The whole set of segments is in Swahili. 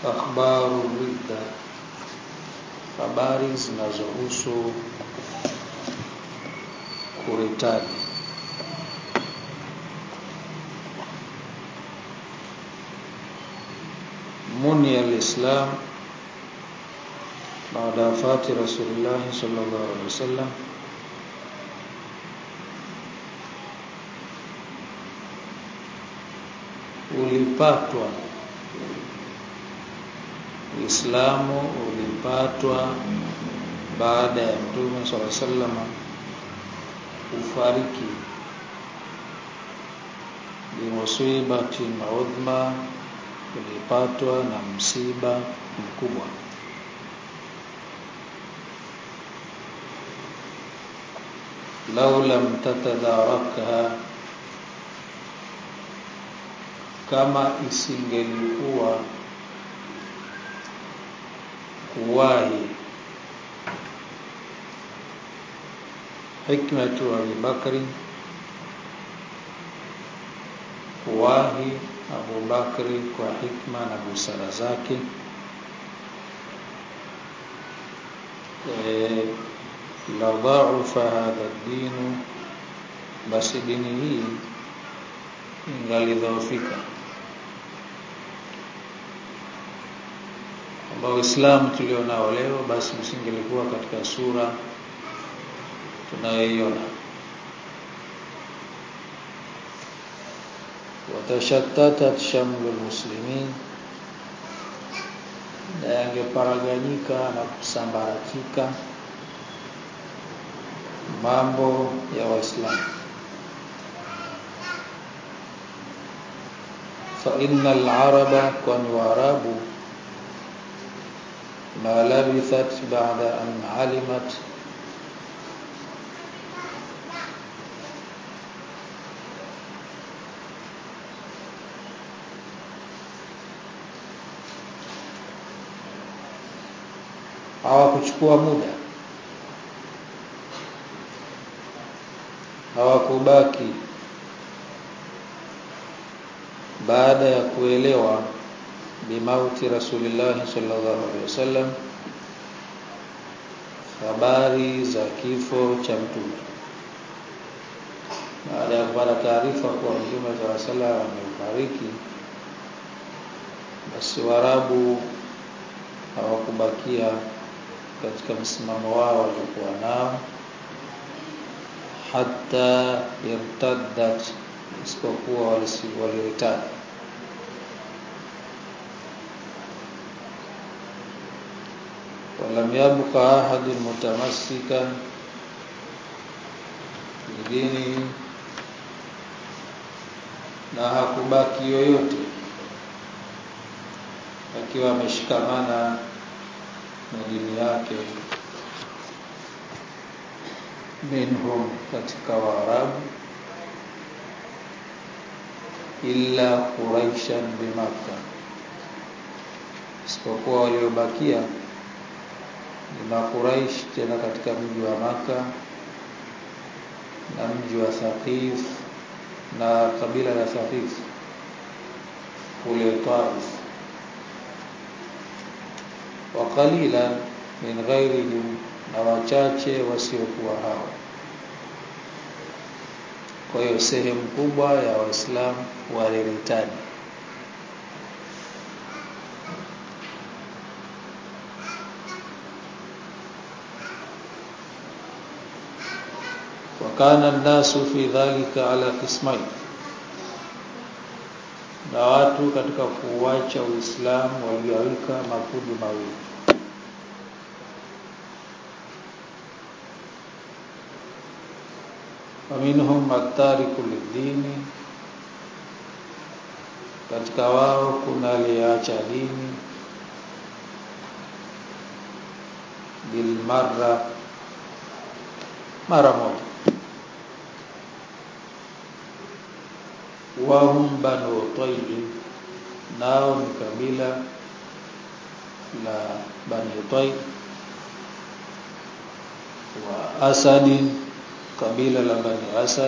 akhbaru ridda habari zinazohusu kuritadi muni alislam baada wafati rasulullah sallallahu alaihi wasallam ulipatwa Uislamu ulipatwa baada ya Mtume swalla sallama kufariki bimusibatin udhma, ulipatwa na msiba mkubwa. lau lam tatadharakha, kama isingelikuwa kuwahi hikmatu Abi Bakri, kuwahi Abu Bakri kwa hikma na busara zake e, la dhaufa hadha dinu, basi dini hii ingalidhoofika ambao Uislamu tulionao leo basi usingelikuwa katika sura tunayoiona. watashattatat shamlu muslimin, na yangeparaganyika na kusambaratika mambo ya Waislamu. fa innal araba, kwani Waarabu ma labithat ba'da an alimat hawakuchukua muda hawakubaki baada ya kuelewa bimauti rasulillah sallallahu alaihi wasallam habari za kifo cha mtume baada ya kupata taarifa kuwa mtume sallallahu alaihi wasallam amefariki basi warabu hawakubakia katika msimamo wao waliokuwa nao hata irtaddat isipokuwa walioitadi walam yabqa ahadun mutamassikan bidinihi, na hakubaki yoyote akiwa ameshikamana na dini yake minhum, katika Waarabu illa quraishan bimakka, isipokuwa waliobakia ni Makuraish, tena katika mji wa Maka na mji wa Thaqif na kabila la Thaqif kule Taif, wa qalilan min ghairihim, na wachache wasiokuwa hao. Kwa hiyo sehemu kubwa ya Waislamu waliritadi wakana nnasu fi dhalika ala qismain, na watu katika kuuacha Uislamu waligawika makundi mawili. Waminhum atariku lidini, katika wao kuna aliyeacha dini bilmarra, mara moja wahum banu Tayy, nao ni kabila la Bani Tayy, wa Asadin, kabila la Bani Asad,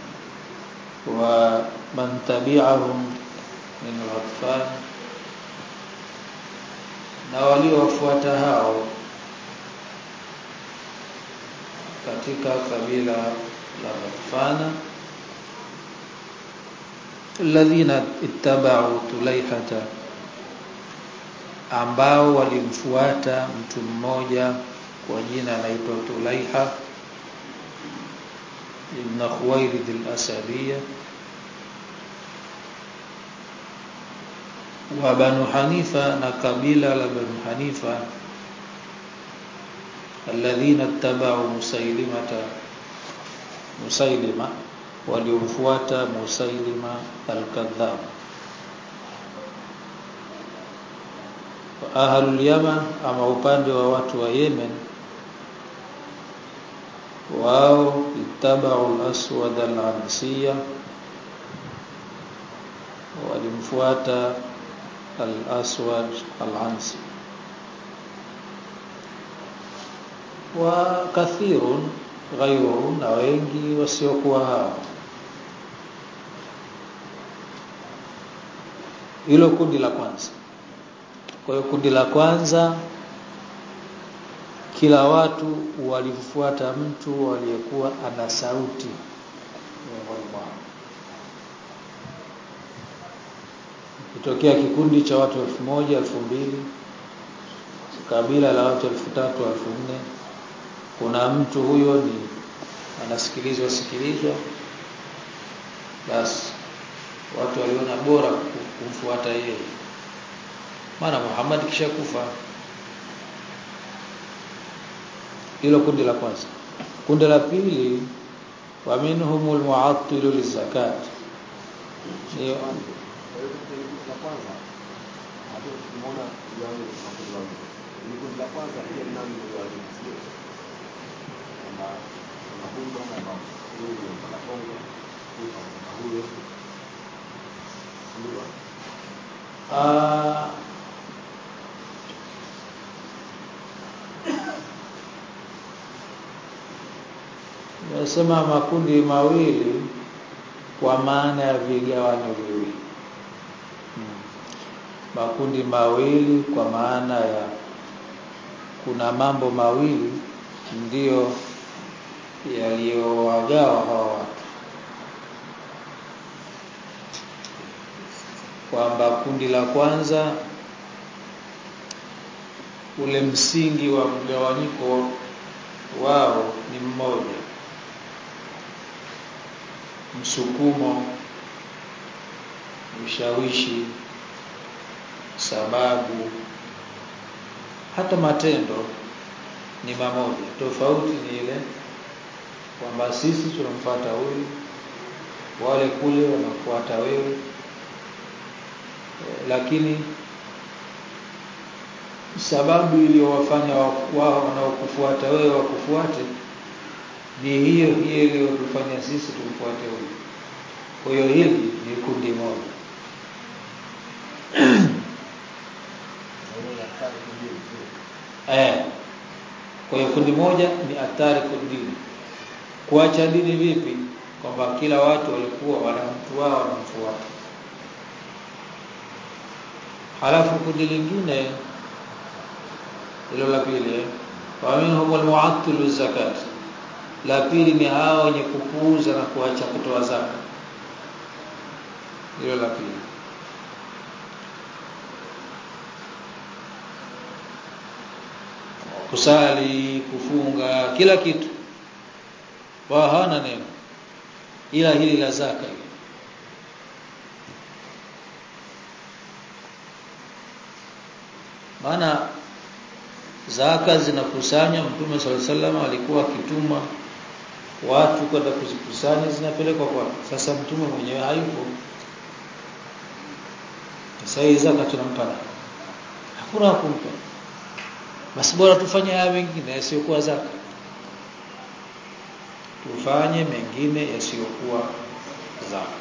wa man tabi'ahum min Ghatfan, na waliowafuata hao katika kabila la Ghatfana alladhina ittaba'u tulaihata ambao walimfuata mtu mmoja kwa jina anaitwa Tulaiha ibn Khuwailid al-Asadiyya wa Banu Hanifa na kabila la Banu Hanifa alladhina ittaba'u Musailimata Musailima waliomfuata Musailima al-Kadhdhab ahlul Yaman ama upande wa watu wa Yemen wao ittaba'u al-aswad al-ansiya walimfuata al-aswad al-ansi wa kathirun ghayruhum na wengi wasiokuwa hao hilo kundi la kwanza kwa hiyo kundi la kwanza kila watu walimfuata mtu aliyekuwa ana sauti miongoni mwao kitokea kikundi cha watu elfu moja elfu mbili kabila la watu elfu tatu elfu nne kuna mtu huyo ni anasikilizwa sikilizwa basi watu waliona bora kumfuata yeye maana Muhammad kisha kufa hilo kundi la kwanza kundi la pili wa minhumul mu'attilu lizakat hiyo la kwanza hapo tumeona yale makundi wao ni kundi la kwanza pia ni nani ndio walisio kama kama huyu kama kama huyu ndio kama Kongo huyu kama huyu ndio ah Nasema makundi mawili kwa maana ya vigawanyo viwili. Hmm. Makundi mawili kwa maana ya kuna mambo mawili ndiyo yaliyowagawa hawa watu. Kwamba kundi la kwanza ule msingi wa mgawanyiko wao ni mmoja msukumo ushawishi sababu hata matendo ni mamoja tofauti ni ile kwamba sisi tunamfuata huyu wale kule wanafuata wewe e, lakini sababu iliyowafanya wao wanaokufuata wewe wakufuate ni hiyo hiyo iliyotufanya sisi tumfuate huyu. Kwa hiyo hili ni kundi moja. eh. Kwa hiyo kundi moja ni athari kudini. Kuacha dini vipi? Kwamba kila watu walikuwa wana mtu wao wanamfuata. Halafu kundi lingine hilo la pili wa minhum almu'attilu zakat la pili ni hao wenye kupuuza na kuacha kutoa zaka hilo la pili kusali kufunga kila kitu wao hawana neno ila hili la zaka hili maana zaka zinakusanywa mtume sallallahu alaihi wasallam alikuwa akituma watu kwenda kuzikusanya zinapelekwa kwa sasa mtume mwenyewe hayupo sasa hii zaka tunampa hakuna kumpa basi bora tufanye haya mengine yasiyokuwa zaka tufanye mengine yasiyokuwa zaka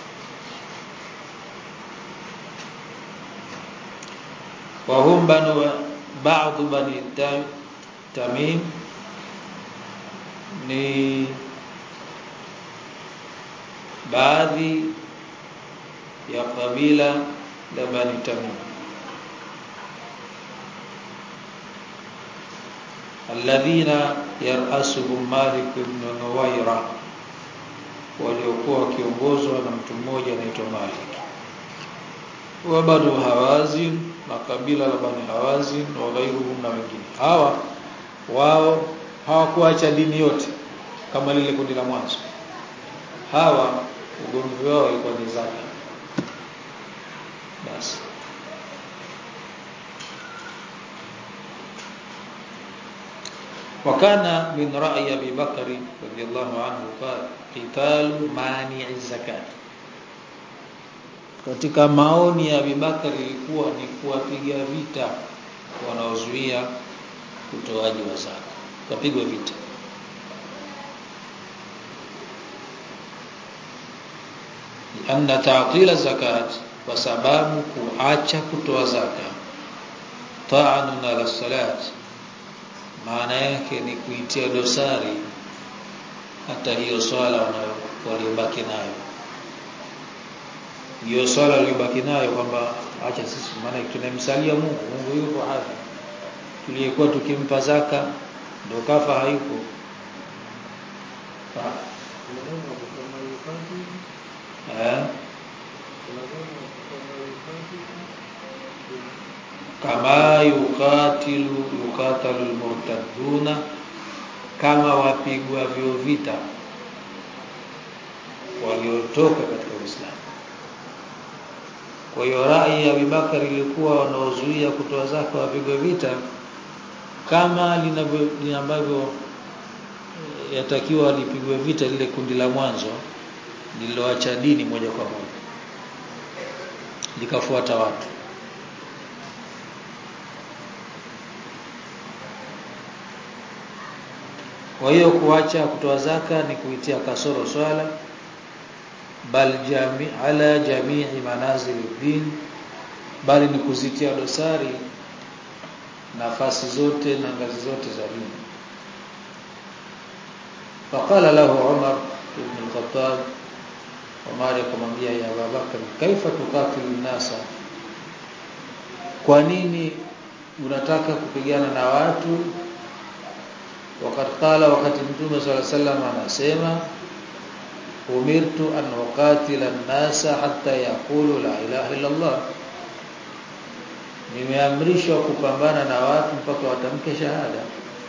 وهم بنو بعض بني تميم ni baadhi ya kabila la Bani Tamim alladhina yarasuhum Malik ibn Nuwaira waliokuwa wakiongozwa na mtu mmoja anaitwa Malik wa Banu Hawazin na kabila la Bani Hawazin wa ghairuhum na wengine hawa wao hawakuacha dini yote kama lile kundi la mwanzo hawa ugomvi wao ulikuwa ni zaka basi وكان من رأي أبي بكر رضي الله عنه قال قتال مانع الزكاة katika maoni ya Abubakar ilikuwa ni kuwapiga vita wanaozuia utoaji wa zaka kapigwa vita anna ta'til zakat kwa sababu kuacha kutoa zaka ta'anun ala salat maana yake ni kuitia dosari hata hiyo swala waliobaki nayo hiyo swala waliobaki nayo kwamba acha sisi maana tunamsalia Mungu Mungu yupo hapa tuliyekuwa tukimpa zaka ndio kafa hayupo eh kama yukatilu yukatalu almurtaduna kama wapigwa vyo vita waliotoka katika Uislamu kwa hiyo rai ya Abubakar ilikuwa wanaozuia kutoa zaka wapigwe vita kama linavyo ambavyo yatakiwa lipigwe vita lile kundi la mwanzo lililoacha dini moja kwa moja likafuata watu Kwa hiyo kuacha kutoa zaka ni kuitia kasoro swala bal jami ala jamii manazil din bali ni kuzitia dosari nafasi zote na ngazi zote za dini faqala lahu Umar ibn al-Khattab Umar akamwambia ya Abubakar kaifa tukatilu nasa kwa nini unataka kupigana na watu wakati qala wakati mtume swalla sallam anasema umirtu an uqatila an-nasa hatta yaqulu la ilaha illa Allah nimeamrishwa kupambana na watu mpaka watamke shahada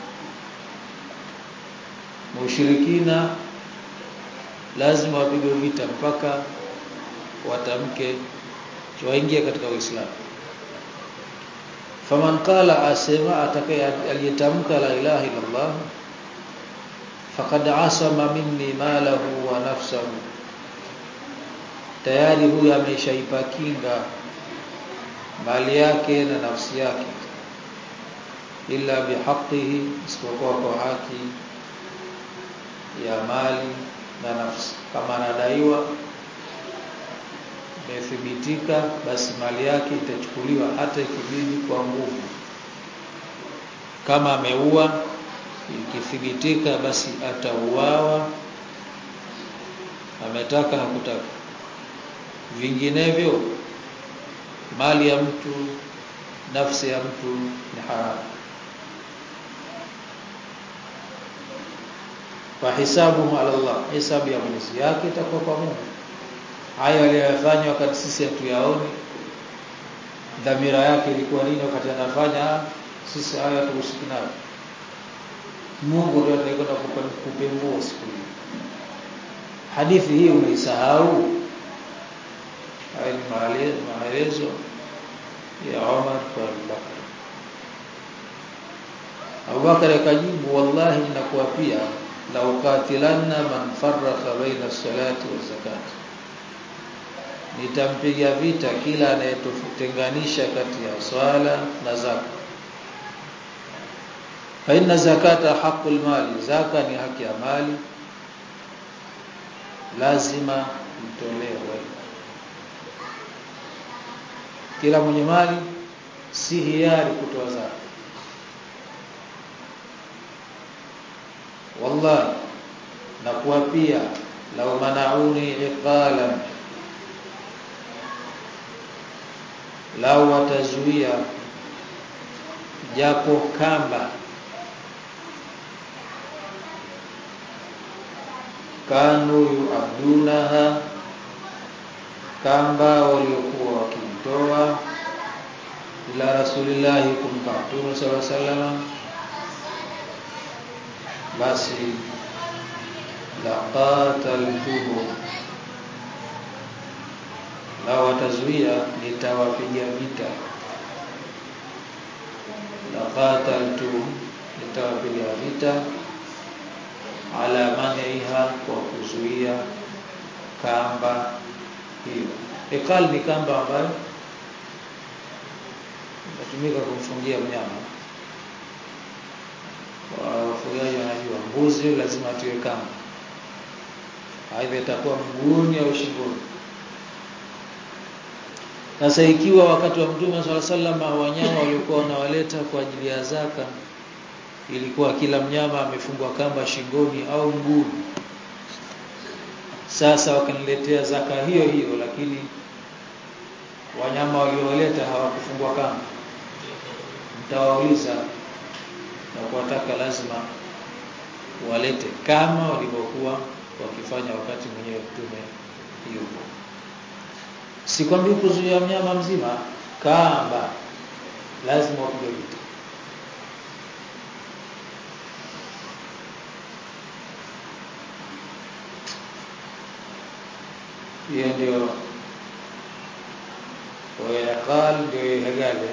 mushirikina lazima wapigwe vita mpaka watamke waingie katika Uislamu faman qala asema atakaye aliyetamka la ilaha illa Allah faqad asama minni malahu wa nafsahu tayari huyu ameshaipa kinga mali yake na nafsi yake illa bihaqihi isipokuwa kwa haki ya mali na nafsi kama anadaiwa imethibitika basi mali yake itachukuliwa hata ikibidi kwa nguvu kama ameua ikithibitika basi atauawa ametaka hakutaka vinginevyo mali ya mtu nafsi ya mtu ni haramu fa hisabuhu ala Allah hisabu ya Mwenyezi yake itakuwa kwa Mungu hayo aliyofanya wakati sisi hatuyaoni dhamira yake ilikuwa nini wakati anafanya sisi hayo hatuhusiki nayo Mungu ndiye atakayekwenda kupembua siku hiyo hadithi hii umeisahau haya ni maelezo ya Umar kwa Abubakar Abubakar akajibu wallahi ninakuapia la uqatilanna man farraqa baina salati wa zakati nitampiga vita kila anayetutenganisha kati ya swala na zaka fa inna zakata haqqul mali zaka ni haki ya mali lazima itolewe kila mwenye mali si hiari kutoa zaka wallahi na kuapia law manauni iqalan lau watazuia japo kamba kanu yuadunaha kamba waliokuwa wakimtoa ila rasulillahi kumpa mtume sala salama basi laqataltuhum na watazuia nitawapiga vita laqataltuhum nitawapiga vita ala maniha kwa kuzuia kamba hiyo ikal ni kamba ambayo inatumika kumfungia mnyama wafugaji wanajua mbuzi lazima atiwe kamba aidha itakuwa mguuni au shingoni sasa ikiwa wakati wa mtume swalla sallam wanyama waliokuwa wanawaleta kwa ajili ya zaka ilikuwa kila mnyama amefungwa kamba shingoni au mguuni sasa wakaniletea zaka hiyo hiyo lakini wanyama waliowaleta hawakufungwa kamba mtawauliza na kuwataka lazima walete kama walivyokuwa wakifanya wakati mwenyewe mtume yupo sikwambii kuzuia mnyama mzima kamba lazima wapige vita hiyo ndio wayaqal ndio ihagale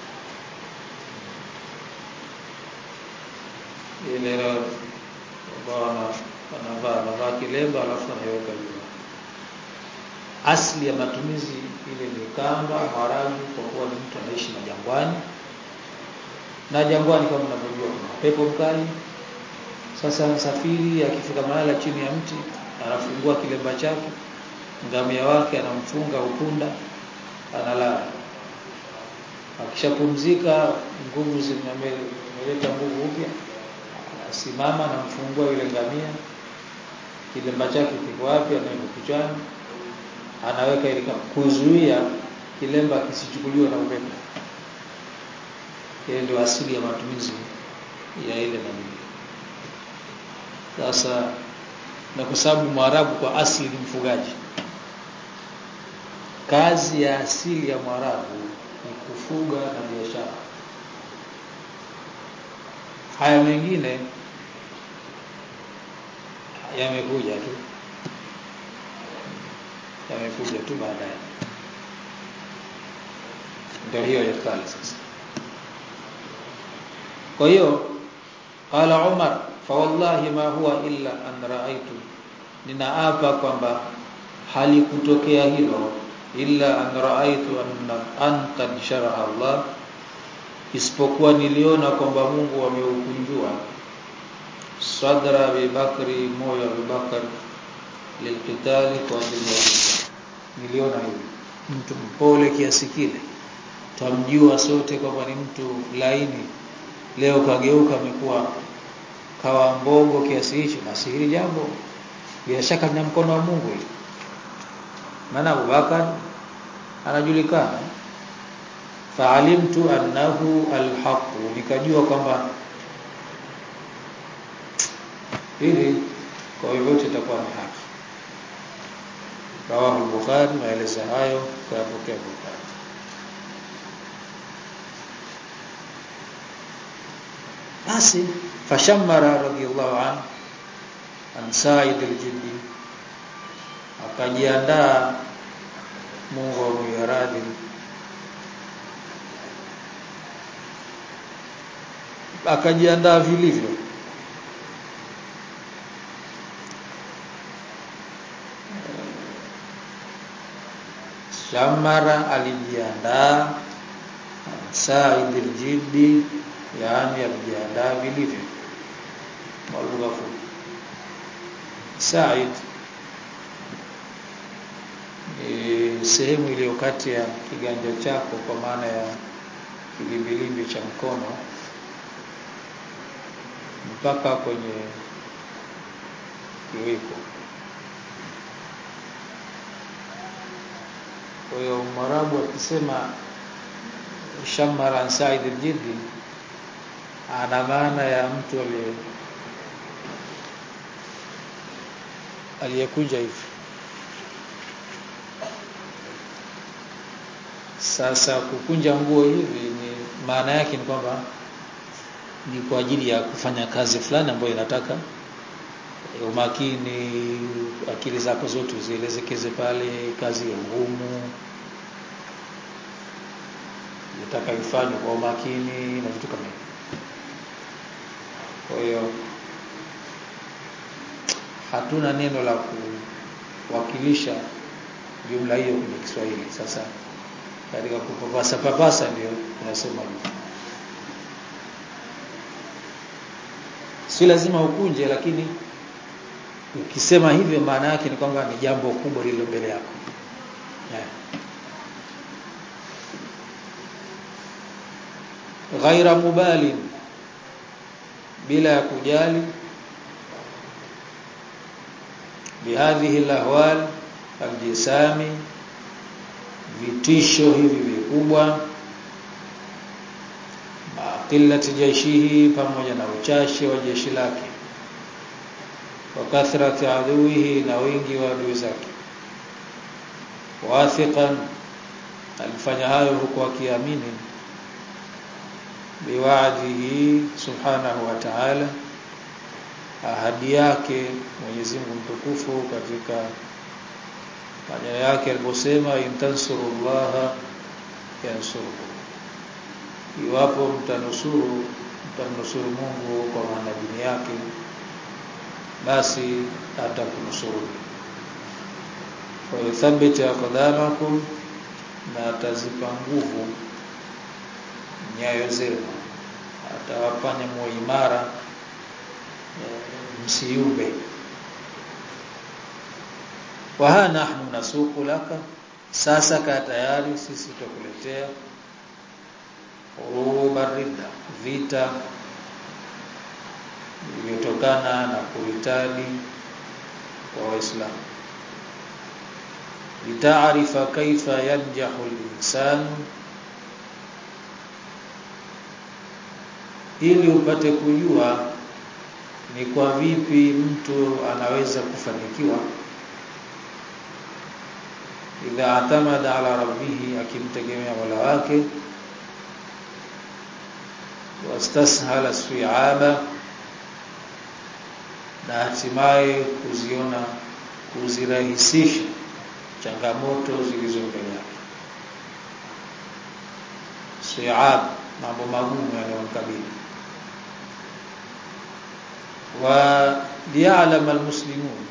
ile ambao wanavaa wanavaa kilemba alafu anaiweka juu asli ya matumizi ile ni kamba haramu kwa kuwa ni mtu anaishi majangwani na jangwani kama mnavyojua kuna pepo mkali sasa msafiri akifika mahala chini ya mti anafungua kilemba chake ngamia wake anamfunga upunda analala akishapumzika nguvu zimeleta nguvu upya anasimama anamfungua yule ngamia kilemba chake kiko wapi anaweka kichwani anaweka ili kuzuia kilemba kisichukuliwe na upepo hiyo ndio asili ya matumizi ya ile nani sasa na kwa sababu mwarabu kwa asili ni mfugaji kazi ya asili ya mwarabu ni kufuga na biashara haya mengine yamekuja tu yamekuja tu baadaye ndio hiyo ya kale sasa kwa hiyo qala umar fa wallahi ma huwa illa an raaitu ninaapa kwamba halikutokea hilo illa an raaitu anna anta sharaha Allah isipokuwa niliona kwamba Mungu ameukunjua sadra Abi Bakri moyo wa Abi Bakr lilqitali kwa ajili ya niliona hivi mtu mpole kiasi kile tamjua sote kwamba ni mtu laini leo kageuka amekuwa kawa mbogo kiasi hicho basi hili jambo bila shaka lina mkono wa Mungu hili maana Abubakar anajulikana faalimtu annahu alhaq nikajua kwamba hili kwa hivyo itakuwa ni haki rawahu al-bukhari maelezo hayo kayapokea bukhari basi fashammara radiyallahu an an sa'id al-jiddi akajiandaa Mungu amwiradhi akajiandaa vilivyo Shamara alijiandaa Said al-Jiddi yaani alijiandaa vilivyo kwa lugha fupi Said ni sehemu iliyo kati ya kiganja chako kwa maana ya kilimbilimbi cha mkono mpaka kwenye kiwiko kwa hiyo Mwarabu akisema shamara Said al-Jiddi ana maana ya mtu aliye aliyekunja hivi sasa kukunja nguo hivi ni maana yake ni kwamba ni kwa ajili ya kufanya kazi fulani ambayo inataka umakini akili zako zote zielezekeze pale kazi ya ngumu nataka ifanywe kwa umakini na vitu kama hivyo kwa hiyo hatuna neno la kuwakilisha jumla hiyo kwenye Kiswahili sasa katika kupapasa papasa ndio tunasema hivyo si lazima ukunje lakini ukisema hivyo maana yake ni kwamba ni jambo kubwa lililo mbele yako yeah. ghaira mubalin bila ya kujali bihadhihi alahwal aljisami vitisho hivi vikubwa qillati jaishihi pamoja na uchache wa jeshi lake wa kathrati aduihi na wingi wa adui zake wathiqan alifanya hayo huku akiamini biwaadihi subhanahu wa ta'ala ahadi yake Mwenyezi Mungu mtukufu katika maneno yake aliposema intansurullaha yansurukum iwapo mtanusuru mtamnusuru Mungu kwa manadini yake basi atakunusuru wa yuthabbit aqdamakum na atazipa nguvu nyayo zenu atawafanya muwe imara msiumbe wa ha nahnu nasuku laka sasa ka tayari sisi tutakuletea urubarida vita vilivyotokana na kuritadi kwa waislamu litaarifa kaifa yanjahu al-insanu ili upate kujua ni kwa vipi mtu anaweza kufanikiwa idha atamada ala rabbih akimtegemea Mola wake wastashala su'aba na hatimaye kuziona kuzirahisisha changamoto zilizo mbele yake su'ab mambo magumu yanayomkabili wa liya'lam almuslimun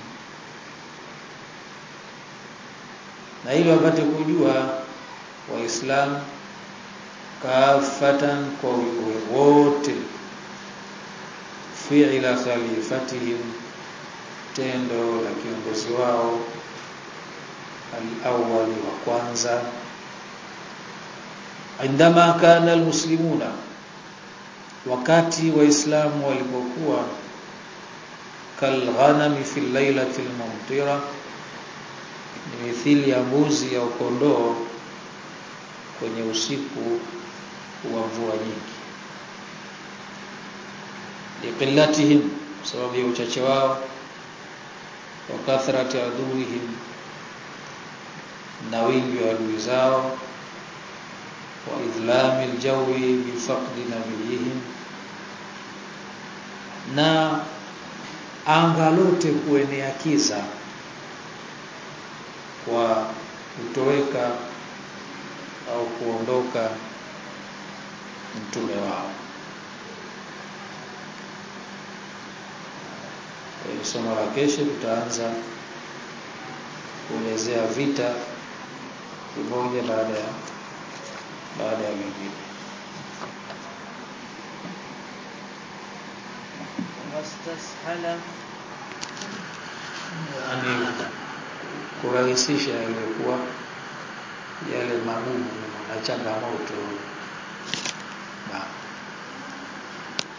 na ili wapate kujua waislamu kafatan kwa wote fi'ila khalifatihim tendo la kiongozi wao al-awwali wa kwanza indama kana almuslimuna wakati waislamu walipokuwa kalghanami fi lailati almumtira ni mithili ya mbuzi au kondoo kwenye usiku wa mvua nyingi liqillatihim sababu ya uchache wao wa kathrati aduhim na wingi wa adui zao wa idlami aljawi bifaqdi nabiyihim na anga lote kuenea kiza kwa kutoweka au kuondoka mtume wao kwa somo la kesho tutaanza kuelezea vita kimoja baada ya baada ya vingine wastashala yani kurahisisha yaliokuwa yale magumu na changamoto